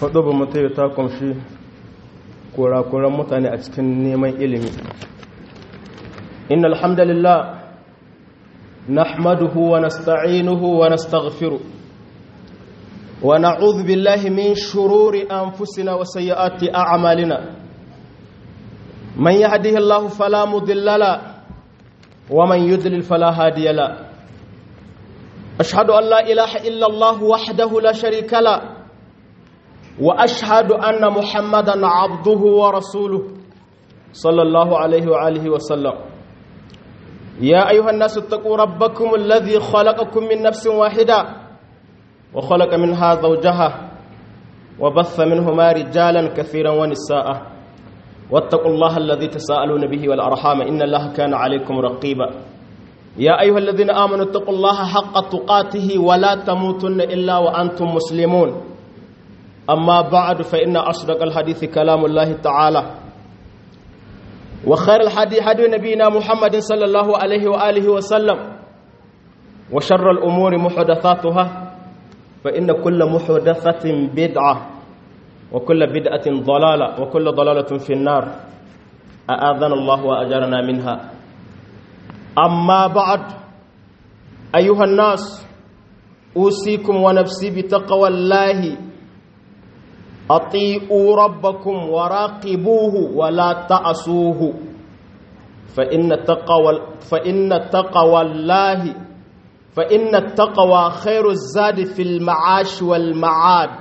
hudu ba mutu ta kunshi kurakuran mutane a cikin neman ilimi inna alhamdulillah nahmaduhu wa nasta'inuhu wa nastaghfiru wa na'udhu billahi min shururi anfusina wa sayyiati a'malina man yahdihillahu fala mudilla la wa man yudlil fala hadiya la ashhadu an la ilaha illa allah wahdahu la sharika la واشهد ان محمدا عبده ورسوله صلى الله عليه واله وسلم يا ايها الناس اتقوا ربكم الذي خلقكم من نفس واحده وخلق منها زوجها وبث منهما رجالا كثيرا ونساء واتقوا الله الذي تساءلون به والارحام ان الله كان عليكم رقيبا يا ايها الذين امنوا اتقوا الله حق تقاته ولا تموتن الا وانتم مسلمون أما بعد فإن أصدق الحديث كلام الله تعالى وخير الحديث حديث نبينا محمد صلى الله عليه وآله وسلم وشر الأمور محدثاتها فإن كل محدثة بدعة وكل بدعة ضلالة وكل ضلالة في النار أآذنا الله وأجرنا منها أما بعد أيها الناس أوصيكم ونفسي بتقوى الله أطيعوا ربكم وراقبوه ولا تعصوه فإن التقوى فإن التقوى الله فإن التقوى خير الزاد في المعاش والمعاد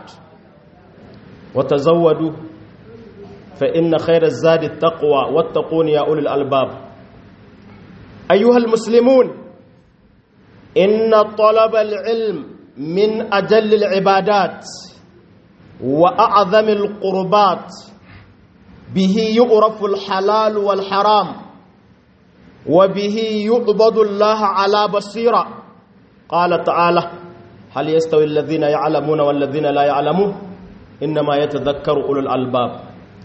وتزودوا فإن خير الزاد التقوى واتقون يا أولي الألباب أيها المسلمون إن طلب العلم من أجل العبادات وأعظم القربات به يعرف الحلال والحرام وبه يعبد الله على بصيرة قال تعالى هل يستوي الذين يعلمون والذين لا يعلمون إنما يتذكر أولو الألباب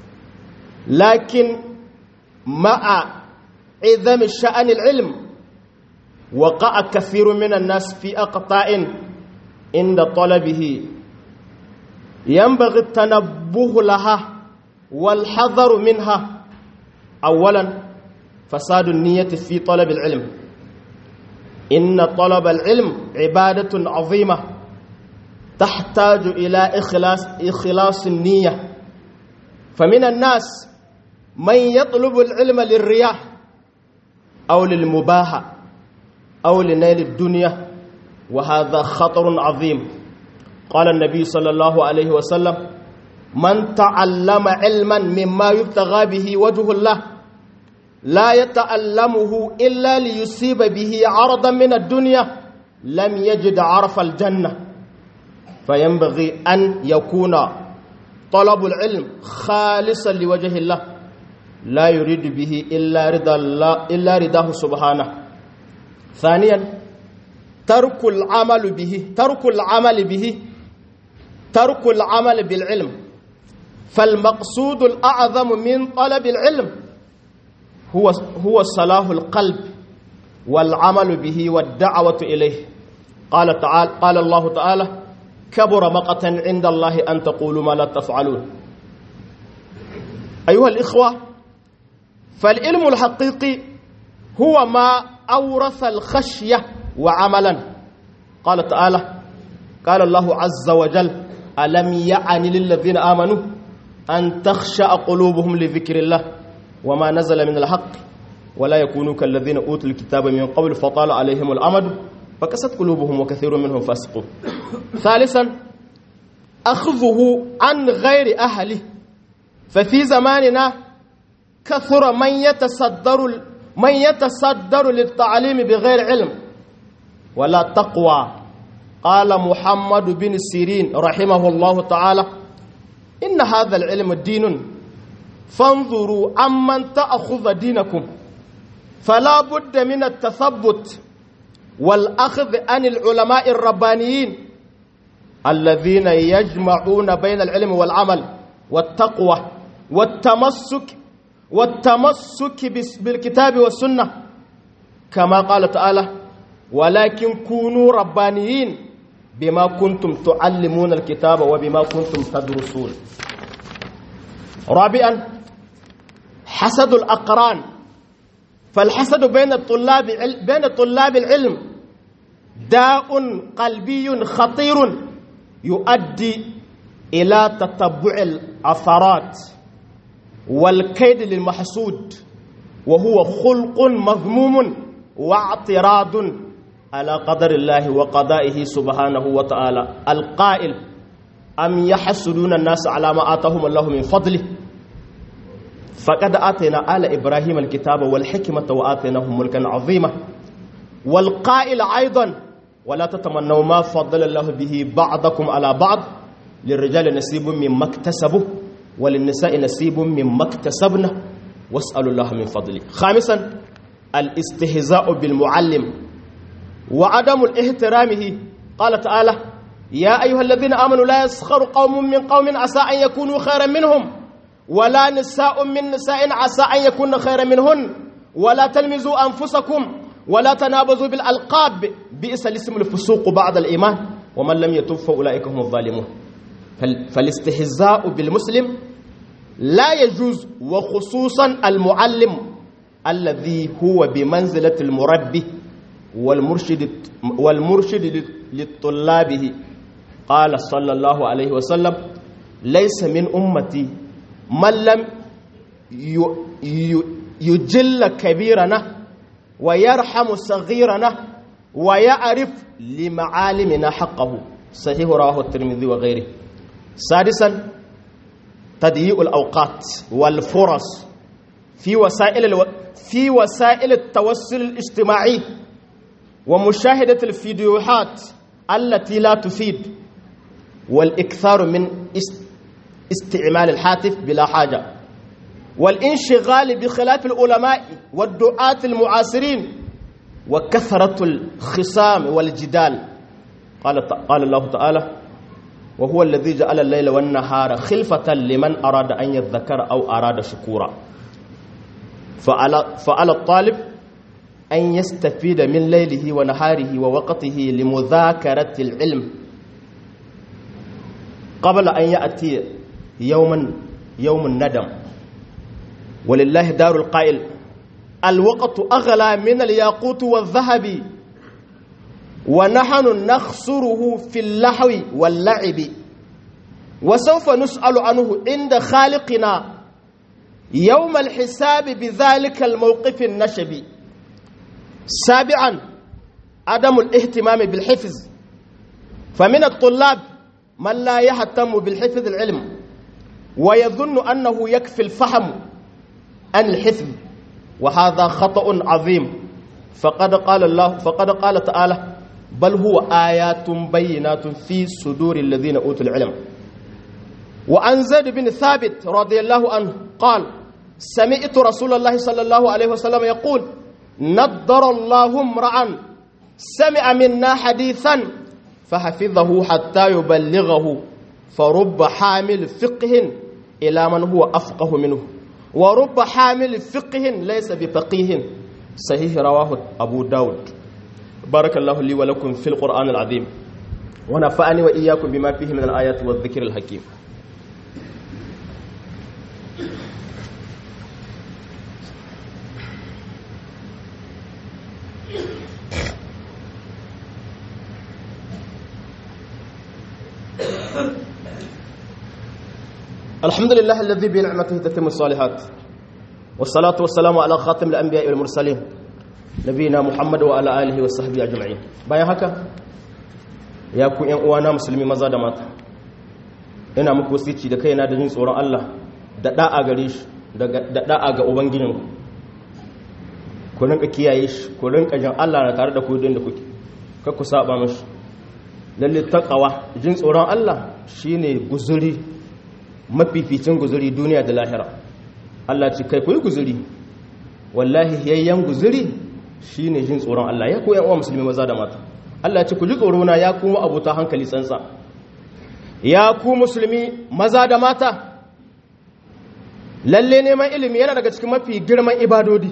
لكن مع عظم شأن العلم وقع كثير من الناس في أقطاع عند طلبه ينبغي التنبه لها والحذر منها اولا فساد النيه في طلب العلم ان طلب العلم عباده عظيمه تحتاج الى اخلاص اخلاص النيه فمن الناس من يطلب العلم للرياء او للمباهه او لنيل الدنيا وهذا خطر عظيم قال النبي صلى الله عليه وسلم من تعلم علما مما يبتغى به وجه الله لا يتعلمه إلا ليصيب به عرضا من الدنيا لم يجد عرف الجنة فينبغي أن يكون طلب العلم خالصا لوجه الله لا يريد به إلا رضا الله إلا رضاه سبحانه ثانيا ترك العمل به ترك العمل به ترك العمل بالعلم فالمقصود الأعظم من طلب العلم هو هو صلاح القلب والعمل به والدعوة إليه قال تعالى قال الله تعالى كبر مقتا عند الله أن تقولوا ما لا تفعلون أيها الإخوة فالعلم الحقيقي هو ما أورث الخشية وعملا قال تعالى قال الله عز وجل ألم يعن للذين آمنوا أن تخشع قلوبهم لذكر الله وما نزل من الحق ولا يكونوا كالذين أوتوا الكتاب من قبل فطال عليهم الأمد فكست قلوبهم وكثير منهم فاسقون ثالثا أخذه عن غير أهله ففي زماننا كثر من يتصدر من يتصدر للتعليم بغير علم ولا تقوى قال محمد بن سيرين رحمه الله تعالى إن هذا العلم دين فانظروا عمن تأخذ دينكم فلا بد من التثبت والأخذ عن العلماء الربانيين الذين يجمعون بين العلم والعمل والتقوى والتمسك والتمسك بالكتاب والسنة كما قال تعالى ولكن كونوا ربانيين بما كنتم تعلمون الكتاب وبما كنتم تدرسون رابعا حسد الأقران فالحسد بين الطلاب بين طلاب العلم داء قلبي خطير يؤدي إلى تتبع الأثرات والكيد للمحسود وهو خلق مذموم واعتراض على قدر الله وقضائه سبحانه وتعالى القائل أم يحسدون الناس على ما آتاهم الله من فضله فقد آتينا آل إبراهيم الكتاب والحكمة وآتيناهم ملكا عظيما والقائل أيضا ولا تتمنوا ما فضل الله به بعضكم على بعض للرجال نصيب مما اكتسبوا وللنساء نصيب مما اكتسبنا واسألوا الله من فضله خامسا الاستهزاء بالمعلم وعدم الاحترامه قال تعالى يا أيها الذين آمنوا لا يسخر قوم من قوم عسى أن يكونوا خيرا منهم ولا نساء من نساء عسى أن يكون خيرا منهن ولا تلمزوا أنفسكم ولا تنابزوا بالألقاب بئس الاسم الفسوق بعد الإيمان ومن لم يتب فأولئك هم الظالمون فالاستهزاء بالمسلم لا يجوز وخصوصا المعلم الذي هو بمنزلة المربي والمرشد والمرشد لطلابه قال صلى الله عليه وسلم ليس من أمتي من لم يجل كبيرنا ويرحم صغيرنا ويعرف لمعالمنا حقه صحيح رواه الترمذي وغيره سادسا تضييع الأوقات والفرص في وسائل الو... في وسائل التوصل الاجتماعي ومشاهدة الفيديوهات التي لا تفيد والإكثار من استعمال الهاتف بلا حاجة والانشغال بخلاف العلماء والدعاة المعاصرين وكثرة الخصام والجدال قال قال الله تعالى وهو الذي جعل الليل والنهار خلفة لمن أراد أن يذكر أو أراد شكورا فعلى, فعلى الطالب أن يستفيد من ليله ونهاره ووقته لمذاكرة العلم قبل أن يأتي يوما يوم الندم ولله دار القائل الوقت أغلى من الياقوت والذهب ونحن نخسره في اللحو واللعب وسوف نسأل عنه عند خالقنا يوم الحساب بذلك الموقف النشب سابعا عدم الاهتمام بالحفظ فمن الطلاب من لا يهتم بالحفظ العلم ويظن أنه يكفي الفهم عن الحفظ وهذا خطأ عظيم فقد قال الله فقد قال تعالى بل هو آيات بينات في صدور الذين أوتوا العلم وعن زيد بن ثابت رضي الله عنه قال سمعت رسول الله صلى الله عليه وسلم يقول نضر الله امرأ سمع منا حديثا فحفظه حتى يبلغه فرب حامل فقه إلى من هو أفقه منه ورب حامل فقه ليس بفقيه صحيح رواه أبو داود بارك الله لي ولكم في القرآن العظيم ونفعني وإياكم بما فيه من الآيات والذكر الحكيم الحمد لله الذي بنعمته تتم الصالحات والصلاة والسلام على خاتم الأنبياء والمرسلين نبينا محمد وعلى آله وصحبه أجمعين bayan haka ya ku ƴan uwana musulmi maza da mata ina muku wasici da kaina da jin tsoron Allah da da'a gare shi da da'a ga ubangijinku ku rinka kiyaye shi ku rinka jin Allah na tare da ku da kuke kar ku saba mashi lalle taqwa jin tsoron Allah shine guzuri mafificin guzuri duniya da lahira Allah ce kai koyi guzuri wallahi yayyan guzuri shine jin tsoron Allah ya koyan uwa musulmi maza da mata Allah ce ku ji tsoro na ya kuma abuta hankali tsantsa ya ku musulmi maza da mata lalle neman ilimi yana daga cikin mafi girman ibadodi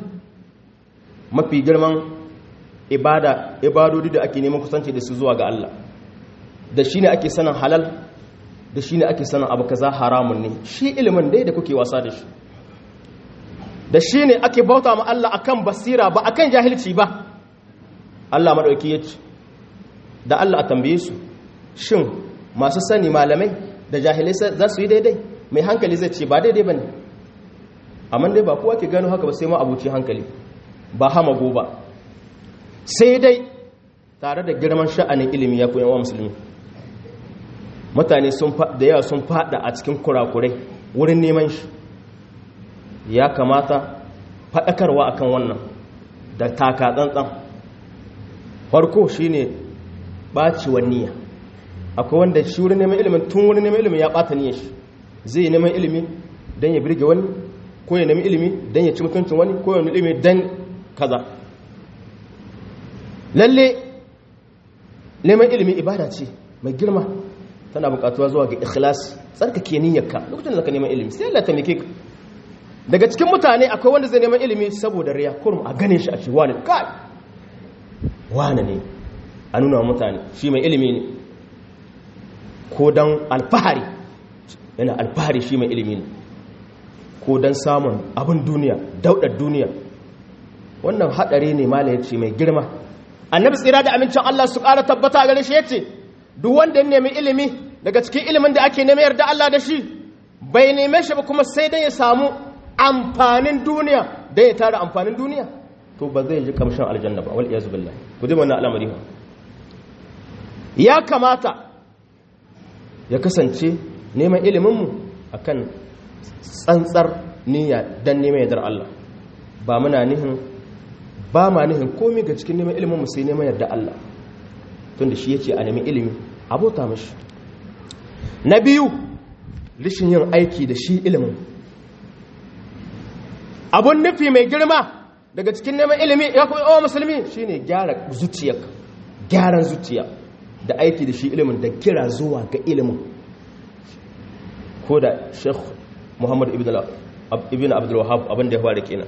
mafi girman ibada ibadodi da ake neman kusanci da su zuwa ga Allah da shi ne ake sanin halal da shi ne ake sanin abu kaza haramun ne shi ilimin dai da kuke wasa da shi da shi ne ake bauta ma Allah akan basira ba akan jahilci ba Allah maɗauki ya ce da Allah a tambaye su shin masu sani malamai da jahilai za su yi daidai mai hankali zai ce ba daidai ba ne amma dai ba kowa ke gano haka ba sai ma abuci hankali ba hamago ba sai dai tare da girman sha'anin ilimi ya koyan wa musulmi mutane da yawa sun fada a cikin kurakurai wurin neman shi ya kamata faɗakarwa akan wannan da taka tsantsan farko shine ɓacewar niyya akwai wanda shi wurin neman ilimin tun wurin neman ilimin ya ɓata niyyar shi zai neman ilimi don ya birge wani ko ya nemi ilimi don ya ci mutuncin wani ko ya nemi ilimi don kaza lalle neman ilimi ibada ce mai girma tana bukatuwa zuwa ga ikhlas tsarkake niyyarka lokacin da ka neman ilimi sai Allah ta mike ka daga cikin mutane akwai wanda zai neman ilimi saboda riya kurum a gane shi a ce wani kai wani ne a nuna wa mutane shi mai ilimi ne ko don alfahari yana alfahari shi mai ilimi ne ko don samun abin duniya daudar duniya wannan haɗari ne mala ya ce mai girma annabi tsira da amincin Allah su ƙara tabbata a gare shi ya ce duk wanda ya nemi ilimi daga cikin ilimin da ake nemi yarda Allah da shi bai neme shi ba kuma sai dai ya samu amfanin duniya da ya tara amfanin duniya to ba zai ji kamshin aljanna ba wal iyazu billahi ku ji wannan al'amari ba ya kamata ya kasance neman iliminmu akan tsantsar niyya dan neman yardar Allah ba muna nihin ba ma nihin komai ga cikin neman iliminmu sai neman yarda Allah tunda shi yace a nemi ilimi abota mashi na biyu rishin yin aiki da shi ilimin abun nufi mai girma daga cikin neman ilimi ya kuma yawan musulmi shine gyara zuciya gyaran zuciya da aiki da shi ilimin da kira zuwa ga ilimin ko da sheikh muhammad ibn abdul wahab abin da ya fara kenan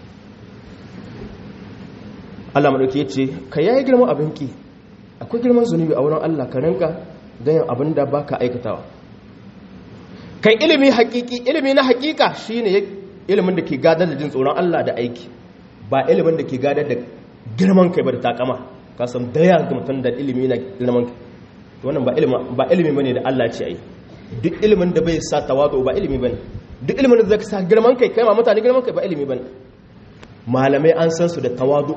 Allah madauki ya ce ka yayi girman abinki akwai girman zunubi a wurin Allah ka ranka don yin abin da baka aikatawa kai ilimi hakiki ilimi na hakika shine ilimin da ke gadar da jin tsoron Allah da aiki ba ilimin da ke gadar da girman kai ba da takama ka san da ya ga mutum da ilimi na girman kai wannan ba ilimi ba ilimi bane da Allah ce ai duk ilimin da bai sa tawadu ba ilimi bane duk ilimin da zai sa girman kai kai ma mutane girman kai ba ilimi bane malamai an san su da tawadu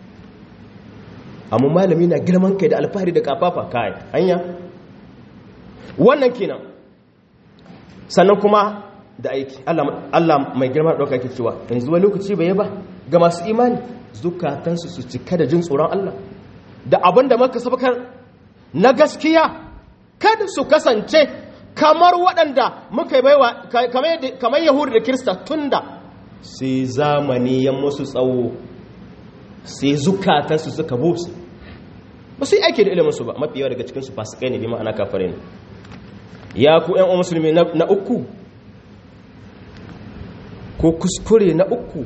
amma malami na girman kai da alfahari da kafafa kai hanya wannan kenan sannan kuma da aiki Allah mai girma da ɗauka ke cewa yanzu wani lokaci bai ba ga masu imani zukatansu su cika da jin tsoron Allah da abin da maka sabakar na gaskiya kada su kasance kamar waɗanda muka baiwa kamar yahudu da kirista tunda sai zamani ya musu tsawo sai zukatansu suka busu ba su yi aiki da iliminsu ba mafi yawa daga cikinsu fasikai ne bi ma'ana kafare ne ya ku ‘yan musulmi na uku ko kuskure na uku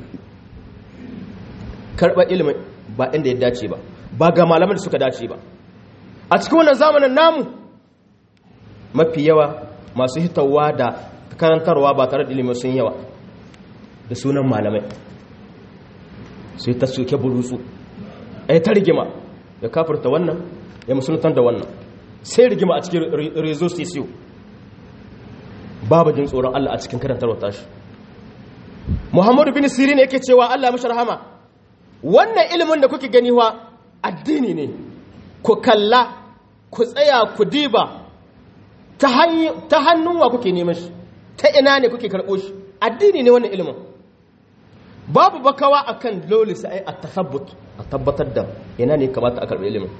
karɓar ilimin ba inda ya dace ba ba ga malaman da suka dace ba a cikin wannan zamanin namu mafi yawa masu hitawa da karantarwa ba tare da ilimin sun yawa da sunan malamai sai ta soke burutsu a yi ta rigima ya kafarta wannan ya musuluntar da wannan sai rigima a cikin rezo sisiyo babu jin tsoron Allah a cikin karantarwa tashi muhammadu bin sirin yake cewa Allah mashi rahama wannan ilimin da kuke gani wa addini ne ku kalla ku tsaya ku diba ta hannun wa kuke neman shi ta ina ne kuke karɓo shi addini ne wannan ilimin babu bakawa akan dole sai a tasabbut a tabbatar da ina ne kamata a karɓi ilimin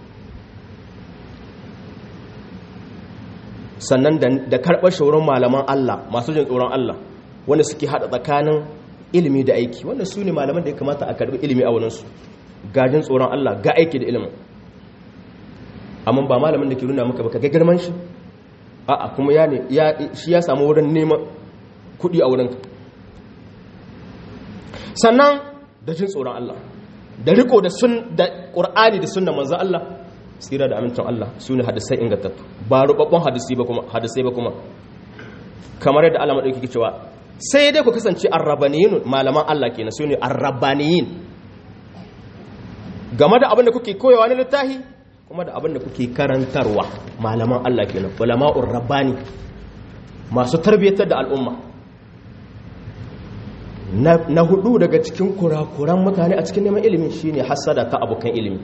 sannan da karɓar shawarar malaman Allah masu jin tsoron Allah wanda suke haɗa tsakanin ilimi da aiki wannan su ne malaman da ya kamata a karɓi ilimi a wurinsu gajin tsoron Allah ga aiki da ilimin amma ba malamin da ke nuna maka baka ga girman shi a'a kuma ya ne shi ya samu wurin neman kuɗi a wurinka sannan da jin tsoron Allah da riko da sun da Qur'ani da sunnar manzo Allah tsira da amincin Allah su ne hadisai ingantattu ba rubabbun hadisai ba kuma hadisai ba kuma kamar yadda Allah madauki ke cewa sai dai ku kasance arrabaniyin malaman Allah kenan su ne arrabaniyin game da abin da kuke koyawa na littafi kuma da abin da kuke karantarwa malaman Allah kenan ulama'ur rabbani masu tarbiyyatar da al'umma na hudu daga cikin kurakuran mutane a cikin neman ilimi shine hassada ta abokan ilimi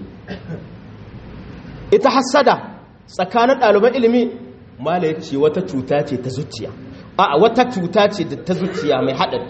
ita hassada tsakanin ɗaliban ilimi mala ya ce wata cuta ce ta zuciya a wata cuta ce ta zuciya mai haɗari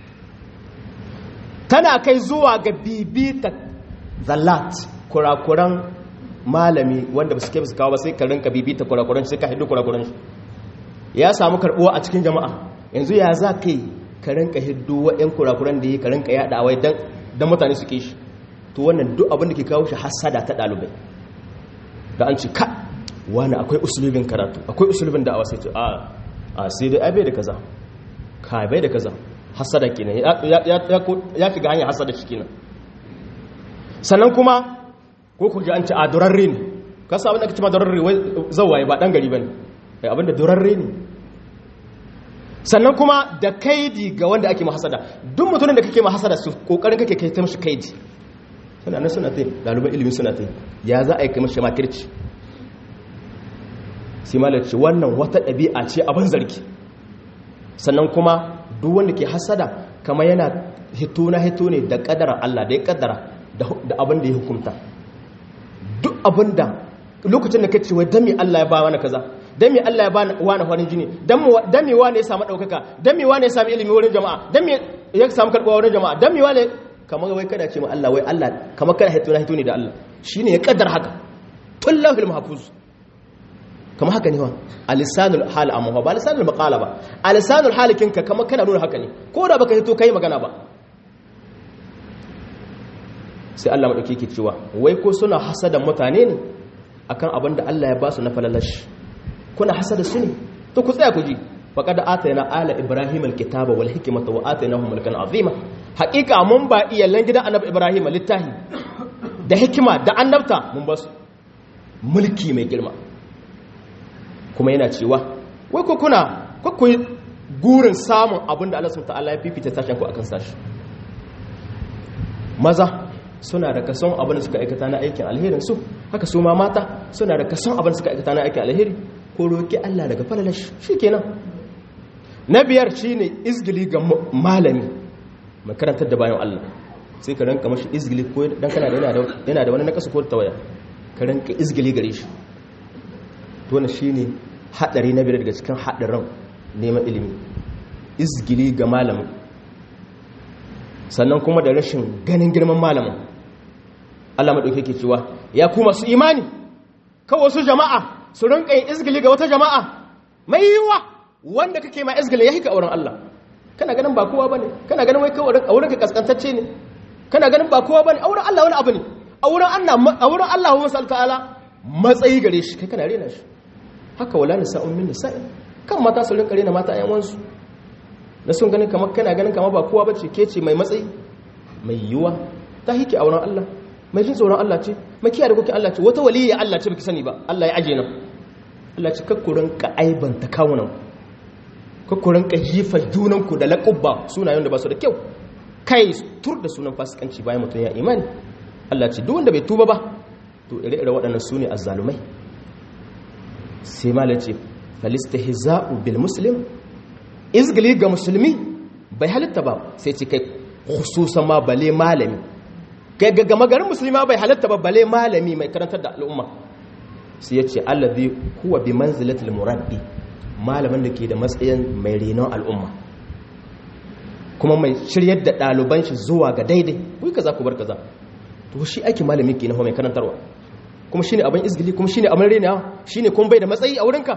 tana kai zuwa ga bibita zallat kurakuran malami wanda ba su kai su kawo ba sai ka rinka bibita kurakuran sai ka haidu kurakuran shi ya samu karɓuwa a cikin jama'a yanzu ya za ka yi ka rinka hiddo wa'yan kurakuran da yi ka rinka yaɗa wai don mutane su ke shi to wannan duk abin da ke kawo shi hasada ta ɗalibai da an ce ka wani akwai usulubin karatu akwai usulubin da'awa sai ce a a sai dai abai da kaza ka bai da kaza hasada kenan ya shiga hanyar hasada shi kenan sannan kuma ko ku ji an ce a durarre ne kasa abin da ka ce ma durarre wai zawaye ba dan gari bane ai abin da durarre ne sannan kuma da kaidi ga wanda ake mahasada duk mutumin da kake mahasada su kokarin kake kai ta mishi kaidi suna nan suna tai daliban ilimi suna tai ya za a yi kai mishi makirci sai malar ce wannan wata ɗabi'a ce abin zargi sannan kuma duk wanda ke hasada kama yana hito na hito ne da ƙadarar Allah da ya ƙadara da abin da ya hukunta duk abin da lokacin da ka ce wai dami Allah ya ba wani kaza dami Allah ya ba wani farin jini dami wani ya samu ɗaukaka dami wani ya samu ilimi wurin jama'a dami ya samu karɓuwa wurin jama'a dami wani kamar wai kada ce ma Allah wai Allah kamar kada hito na hito ne da Allah shine ya ƙaddar haka tun lahul mahfuz kama haka ne wa a lisanul hal amma ba lisanul maqala ba a lisanul halikinka kama kana nuna haka ne ko da baka hito kai magana ba sai Allah madauki yake cewa wai ko suna hasada mutane ne akan abin da Allah ya ba su na falalash kuna hasada su ne to ku tsaya ku ji faqad atayna ala ibrahim alkitaba wal hikmata wa atainahum mulkan azima haqiqa mun ba iyalan gidan annabi ibrahim littahi da hikima da annabta mun ba su mulki mai girma kuma yana cewa wai ku kuna ku yi gurin samun abin da Allah subhanahu ta'ala ya fifita tashin ku akan sashi maza suna da kason abin da suka aikata na aikin alherin su haka su ma mata suna da kason abin da suka aikata na aikin alheri ko roki Allah daga falalar shikenan na biyar shine izgili ga malami mai karantar da bayan Allah sai ka ranka mashi izgili ko dan kana da yana da wani nakasu ko tawaya ka ranka izgili gare shi wannan shine hadari na biyar daga cikin hadarin neman ilimi izgili ga malamin sannan kuma da rashin ganin girman malamin Allah madauke yake cewa ya ku masu imani kawai wasu jama'a su rinka yin izgili ga wata jama'a mai yiwa wanda kake ma izgili ya hika auren Allah kana ganin ba kowa bane kana ganin wai kawai auren ka kaskantacce ne kana ganin ba kowa bane auren Allah wani abu ne auren Allah auren Allah wa ta'ala matsayi gare shi kai kana rena shi haka wala nisa'un min nisa'in kan mata su rinka rena mata ayan wansu da sun ganin kamar kana ganin kamar ba kowa bace ke ce mai matsayi mai yiwa ta hike auren Allah mai jin tsoron Allah ce mai kiyaye da kuke Allah ce wata waliyya Allah ce baki sani ba Allah ya aje nan Allah ce kakkurin ka aibanta kawunan kakkurin ka jifa junan ku da laqabba sunayen da ba su da kyau kai tur da sunan fasikanci bayan mutum ya imani Allah ce duk wanda bai tuba ba to ire-ire waɗannan su ne azzalumai sai mala ce falistihza'u bil muslim izgili ga musulmi bai halitta ba sai ce kai khususan ma bale malami kai ga magarin musulma bai halitta ba bale malami mai karantar da al'umma sai ya ce allazi huwa bi manzilatil murabbi malamin da ke da matsayin mai renon al'umma kuma mai shiryar da ɗaliban shi zuwa ga daidai kuyi kaza ku bar kaza to shi ake malami ke na mai karantarwa kuma shine abin izgili kuma shine abin renawa shine kuma bai da matsayi a wurinka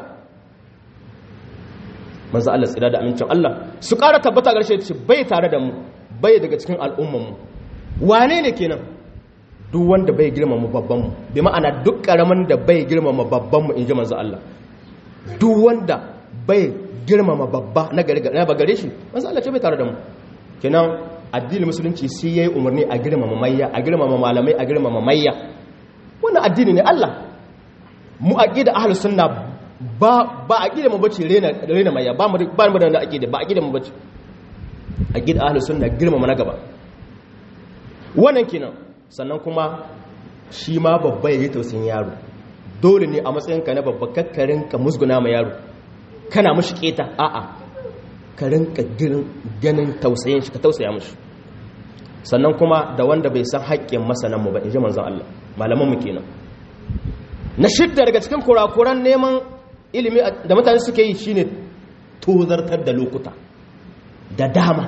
manzo Allah tsira da amincin Allah su ƙara tabbata ƙarshe ce bai tare da mu bai daga cikin al'umman mu wane ne kenan duk wanda bai girmama babban mu bi ma'ana duk karamin da bai girmama babban mu inji manzo Allah duk wanda bai girmama babba na gare na gare shi manzo Allah ce bai tare da mu kenan addinin musulunci sai yayi umarni a girmama mayya a girmama malamai a girmama mayya wannan addini ne Allah mu aqida ahlus sunna ba ba aqida mu bace rena rena maya ba mu ba mu da aqida ba aqida mu bace aqida ahlus sunna girmama na gaba wannan kenan sannan kuma shi ma babba yayi tausayin yaro dole ne a matsayinka na babba kakkarin ka musguna ma yaro kana mushi keta a'a ka rinka ganin tausayin shi ka tausaya mushi sannan kuma da wanda bai san haƙƙin masanan mu ba in ji manzon Allah malaman mu kenan na shidda daga cikin kurakuran neman ilimi da mutane suke yi shine tozartar da lokuta da dama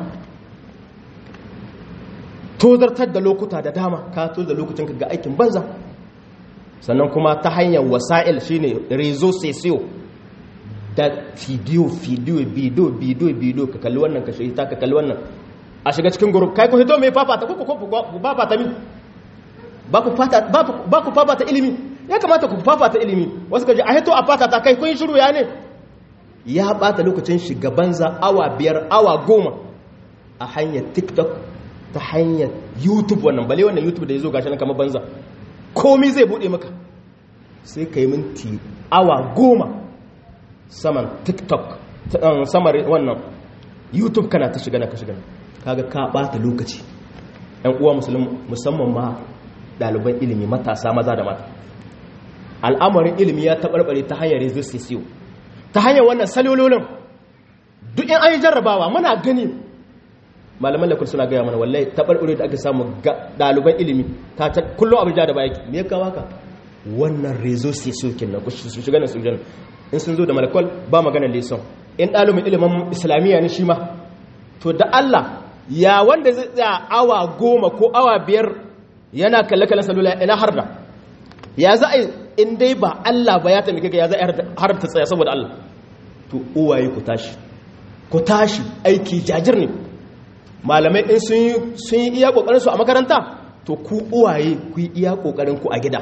tozartar da lokuta da dama ka tozar da lokutanka ga aikin banza sannan kuma ta hanyar wasa'il shine rezo sesiyo da fidiyo fidiyo bidiyo bidiyo bidiyo ka kalli wannan ka shi ta ka kalli wannan a shiga cikin group kai ku hito mai fafata ko ku fafata mi ba ku fafata ilimi ya kamata ku fafata ilimi wasu ka ji a hito a fafata kai kun shiru ya ne ya bata lokacin shiga banza awa biyar awa goma a hanyar tiktok ta hanyar youtube wannan bale wannan youtube da ya zo gashi nan kamar banza komi zai bude maka sai ka yi minti awa goma saman tiktok samar wannan youtube kana ta shiga na ka shiga kaga ka bata lokaci yan uwa musamman ma ɗaliban ilimi matasa maza da mata al'amarin ilimi ya taɓarɓare ta hanyar resistisiyo ta hanyar wannan salololin duk in an yi jarrabawa muna gani malaman lakul suna gaya mana wallahi taɓarɓare da aka samu ɗaliban ilimi ta kullum abin ja da baya me ya kawo ka wannan resistisiyo kenan ku su shiga na su in sun zo da malakol ba maganar leson in ɗalibin ilimin islamiyya ne shi ma to da Allah ya wanda zai tsaya awa goma ko awa biyar yana kalle-kallen salula ina harda ya za a in dai ba Allah ba ya taimake ka ya za a harta tsaya saboda Allah to uwaye ku tashi ku tashi aiki jajir ne malamai in sun yi iya kokarin su a makaranta to ku uwaye ku yi iya kokarin ku a gida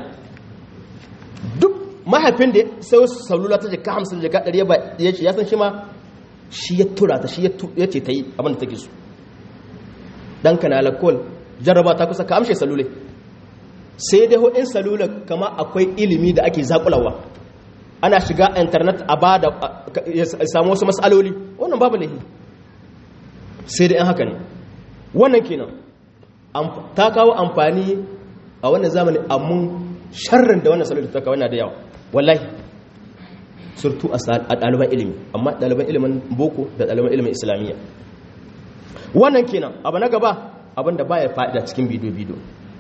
duk mahaifin da sai salula ta jika hamsin jika ɗari ya ce ya san shi ma shi ya tura ta shi ya ce ta yi abin da take so ɗanka na alakol jarraba ta kusa ka amshe salule sai dai in salula kama akwai ilimi da ake zakulawa ana shiga internet a ba da ya samu wasu matsaloli wannan babu lahi sai dai in haka ne wannan kenan ta kawo amfani a wannan zamani amma sharrin da wannan salula ta kawo yana da yawa wallahi surtu a ɗaliban ilimi amma ɗaliban ilimin boko da ɗaliban ilimin islamiyya wannan kenan abu na gaba abinda baya fa'ida cikin bidiyo-bidiyo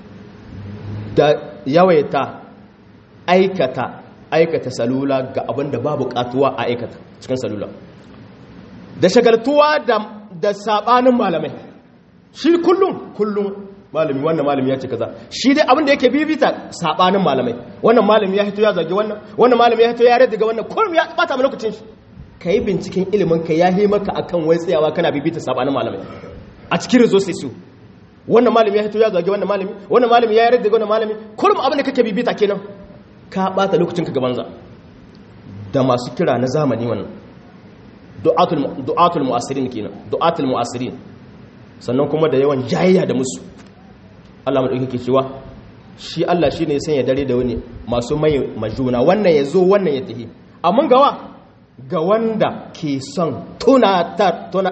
da yawaita aikata aikata salula ga abinda ba buƙatuwa a aikata cikin salula da shagaltuwa da saɓanin malamai shi kullum kullum malami wannan malami ya ce kaza shi dai abinda yake bibita saɓanin malamai wannan malami ya hito ya zage wannan wannan malami ya hito ya rage daga wannan kullum ya bata lokacin shi ka yi binciken ilimin ka ya maka akan wai tsayawa kana bibita saɓanin malamai a cikin rezo sai su wannan malami ya hito ya zage wannan malami wannan malami ya yarda daga wannan malami kullum abin da kake bibita kenan ka bata lokacin ka gaban za da masu kira na zamani wannan du'atul du'atul mu'assirin kenan du'atul mu'assirin sannan kuma da yawan jayayya da musu Allah mu dauke cewa shi Allah shine ya sanya dare da wani masu mai majuna wannan ya zo wannan ya tafi amma gawa ga wanda ke son tuna ta tuna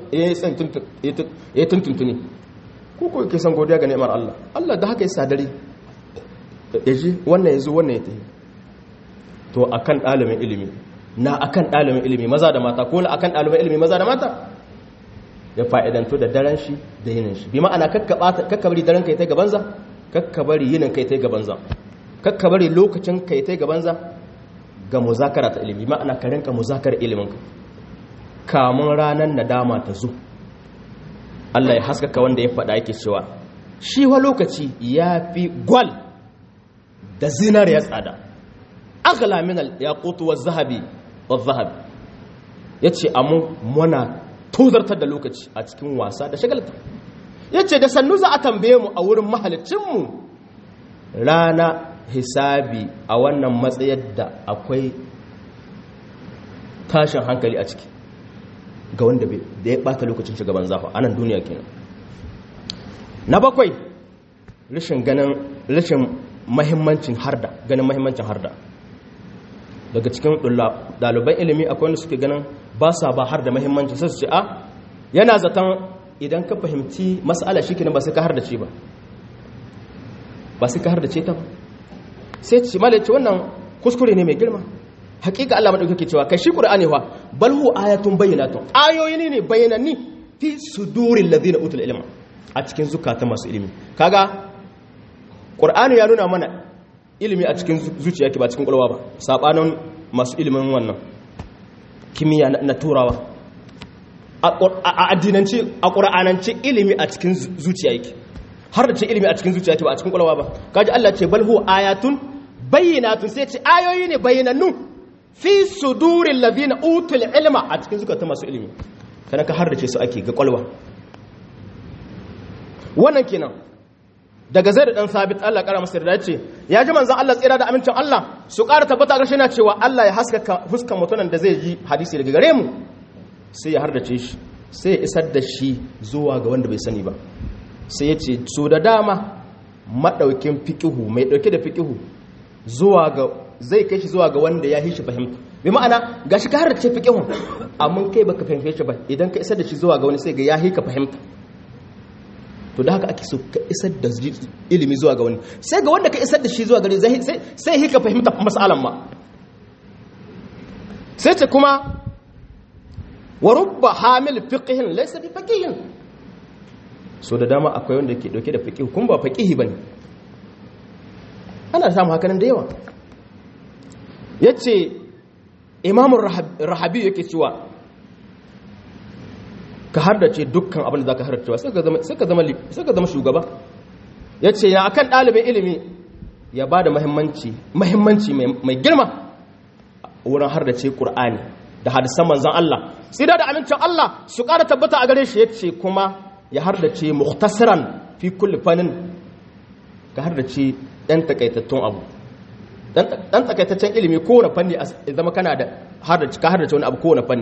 ya tuntuntuni ko ko ke son godiya ga ni'imar Allah Allah da haka ya sadari ya ji wannan ya zo wannan ya tafi to akan ɗalibin ilimi na akan ɗalibin ilimi maza da mata ko na akan ɗalibin ilimi maza da mata ya fa'idanto da daren shi da yinin shi bi ma'ana kakkabari daren kai ta gabanza kakkabari yinin kai ta gabanza kakkabari lokacin kai ta gabanza ga muzakara ta ilimi ma'ana ka rinka muzakar iliminka kamun ranar nadama ta zo Allah ya haskaka wanda ya faɗa yake cewa shi wa lokaci ya fi gwal da zinar ya tsada agala min al-yaqut wa zahabi wa zahabi yace amu muna tozartar da lokaci a cikin wasa da shagalta yace da sannu za a tambaye mu a wurin mahalicin mu rana hisabi a wannan matsayar da akwai tashin hankali a ciki ga wanda da ya bata lokacin shugaban zafa a nan duniya kenan na bakwai rashin ganin rashin mahimmancin harda ganin mahimmancin harda daga cikin ɗaliban ilimi akwai wanda suke ganin ba sa ba har da mahimmanci sai su ce a yana zaton idan ka fahimci mas'ala shi kenan ba sai ka har da ce ba ba sai ka har da ce ta ba sai ce malai ce wannan kuskure ne mai girma hakika Allah madaukake cewa kai shi qur'ani wa bal hu ayatun bayyinatun ayoyi ne ne bayyananni fi suduril ladina utul ilma a cikin zukata masu ilimi kaga qur'ani ya nuna mana ilimi a cikin zuciya yake ba cikin kwalwa ba sabanin masu ilimin wannan kimiyya na turawa a addinance a qur'anance ilimi a cikin zuciya yake har da ce ilimi a cikin zuciya yake ba a cikin kwalwa ba kaji Allah ce bal hu ayatun bayyinatun sai ce ayoyi ne bayyanannu fi sudurin ladina utul ilma a cikin zukata masu ilimi kana ka hardace su ake ga kwalwa wannan kenan daga zai da dan sabit Allah kara masa da ce ya ji manzon Allah tsira da amincin Allah su ƙara tabbata garshe na cewa Allah ya haskaka fuskan mutumin da zai ji hadisi daga gare mu sai ya hardace shi sai ya isar da shi zuwa ga wanda bai sani ba sai ya ce su da dama madaukin fiqihu mai dauke da fiqihu zuwa ga zai kai shi zuwa ga wanda ya yi shi fahimta bi ma'ana ga shi ka har da ce fiƙihun amma kai baka fahimce shi ba idan ka isar da shi zuwa ga wani sai ga ya yi ka fahimta to da haka ake so ka isar da ilimi zuwa ga wani sai ga wanda ka isar da shi zuwa gare sai yi ka fahimta masalan ma sai ce kuma wa rubba hamil fiqihin laysa bi faqihin so da dama akwai wanda ke dauke da fiqih kun ba faqihi bane ana samu hakanan da yawa ya ce imamun rahabi yake cewa ka hardace dukkan abin da za ka hardacewa sai ka zama shugaba ya ce ya akan ɗalibin ilimi ya ba da mahimmanci mai girma wurin hardace ƙur'ani da hadisan manzan Allah tsida da amincin Allah su ƙara tabbata a gare shi ya ce kuma ya hardace muhtasiran fi kulli fannin ka hardace ɗan takaitattun abu ɗan takaitaccen ilimi kowane fanni a zama kana da ka hardace wani abu kowane fanni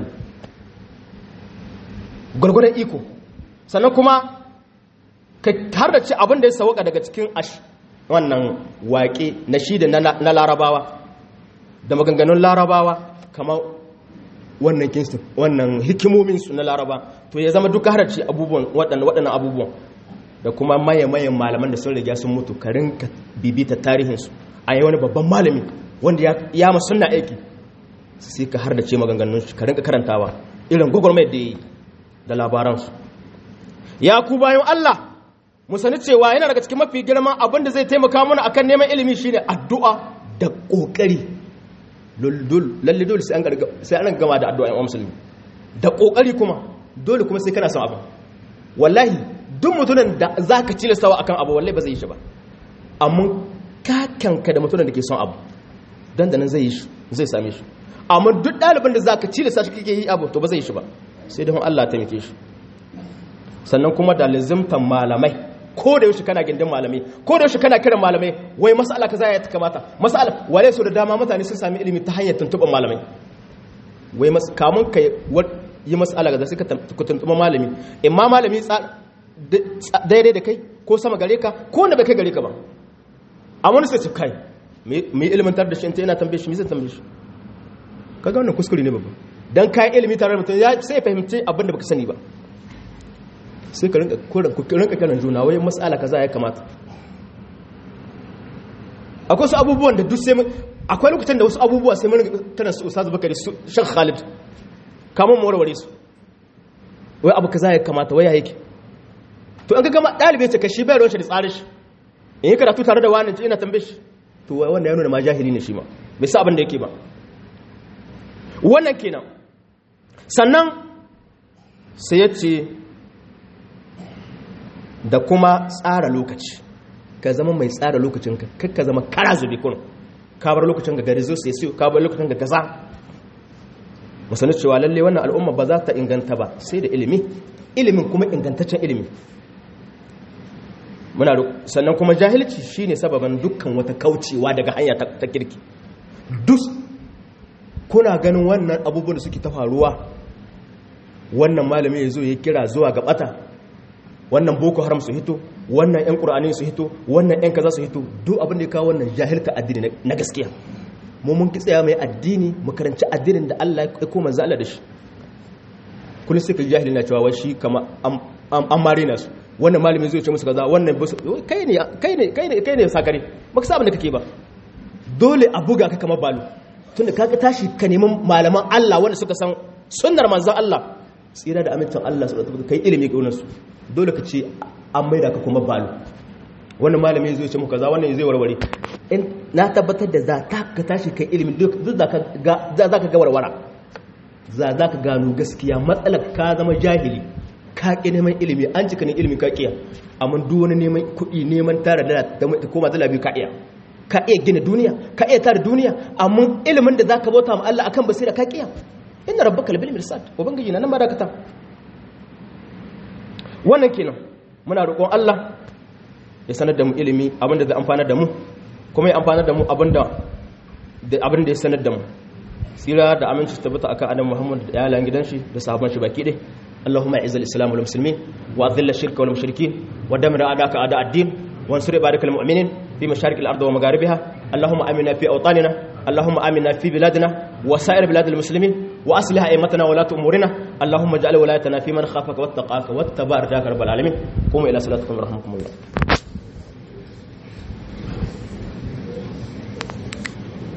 gwargwadon iko sannan kuma ka hardace abin da ya sauka daga cikin ash wannan waƙe na shi da na larabawa da maganganun larabawa kamar wannan kingston wannan hikimominsu na laraba to ya zama duka hardace abubuwan waɗannan abubuwan da kuma maye-mayen malaman da sun riga sun mutu ka rinka bibita tarihinsu a yi wani babban malami wanda ya masu suna aiki sai ka har da ce maganganun shi ka rinka karantawa irin gwagwarmai da ya yi da labaransu ya ku bayan Allah mu sani cewa yana daga cikin mafi girman abin da zai taimaka mana akan neman ilimi shine addu'a da kokari lalle dole sai an gama da addu'a yan musulmi da kokari kuma dole kuma sai kana son abu wallahi duk mutumin da za ka cilastawa akan abu wallahi ba zai yi shi ba amma kakanka da mutumin da ke son abu dan da nan zai yi shi zai same shi amma duk ɗalibin da za ka cilasta shi kake yi abu to ba zai yi shi ba sai da Allah ta mike shi sannan kuma da lazimtan malamai ko da yaushe kana gindin malamai ko da yaushe kana kiran malamai wai mas'ala kaza ya kamata mas'ala wale so da dama mutane sun sami ilimi ta hanyar tuntuɓar malamai wai kamun ka yi mas'ala kaza sai ka tuntuɓa malami imma malami daidai da kai ko sama gare ka ko wanda bai kai gare ka ba a wani sai ce kai mai ilimantar da shi ta yana tambaye shi mai zai tambaye shi kaga wannan kuskure ne babba dan kayan ilimi tare da mutum sai ya fahimci abin da baka sani ba sai ka rinka kiran juna wai matsala kaza ya kamata akwai su abubuwan da duk sai akwai lokutan da wasu abubuwa sai mun tana su ustaz bakari su shan khalid kamun mu warware su wai abu kaza ya kamata wai ya yake to an ga gama dalibi ce ka shi bai ruwan shi da tsarin shi in yi karatu tare da wani ina tambaye shi to wanda ya nuna ma jahili ne shi ma bai sa abin da yake ba wannan kenan sannan sai ya ce da kuma tsara lokaci ka zama mai tsara lokacinka kakka zama kara zube kun ka bar lokacin ga gari zo sai sai ka bar lokacin ga gaza musani cewa lalle wannan al'umma ba za ta inganta ba sai da ilimi ilimin kuma ingantaccen ilimi muna sannan kuma jahilci shine sababan dukkan wata kaucewa daga hanya ta kirki duk kuna ganin wannan abubuwan da suke ta faruwa wannan malami ya zo ya kira zuwa ga bata wannan boko haram su hito wannan yan qur'ani su hito wannan yan kaza su hito duk abin da ya kawo wannan jahilta addini na gaskiya mu mun ki tsaya mai addini mu karanci addinin da Allah ya koma manzo Allah da shi kullum sai ka jahili na cewa wai shi kama an mare na su wannan malamin zai ce musu kaza wannan kai ne kai ne kai ne kai ne sakare baka sa abin da kake ba dole a buga ka kama balo tunda ka tashi ka neman malaman Allah wanda suka san sunnar manzon Allah tsira da amincin Allah su kai ilimi ga su dole ka ce an maida ka kuma balo wannan malami zai ce muku kaza wannan zai warware in na tabbatar da za ta ka tashi kai ilimi duk za ka ga za ka ga warwara za za ka gano gaskiya matsalar ka zama jahili ka ƙi neman ilimi an cika ne ilimi ka ƙiya amma duk wani neman kuɗi neman tara da ta koma zala biyu ka iya ka iya gina duniya ka iya tara duniya amma ilimin da za ka bauta ma Allah akan basira ka ƙiya inna rabbaka labil mirsad ubangiji na nan ma dakata wannan kenan muna roƙon Allah ya sanar da mu ilimi abinda zai amfana da mu kuma ya amfana da mu abinda abinda ya sanar da mu tsira da aminci su tabbata akan adam muhammad da yalan gidan shi da sahabban shi baki ɗaya اللهم اعز الاسلام والمسلمين واذل الشرك والمشركين ودمر اعداءك اعداء الدين وانصر عبادك المؤمنين في مشارق الارض ومغاربها اللهم امنا في اوطاننا اللهم امنا في بلادنا وسائر بلاد المسلمين واصلح ائمتنا ولاة امورنا اللهم اجعل ولايتنا في من خافك واتقاك واتبع رجاك رب العالمين قوموا الى صلاتكم ورحمكم الله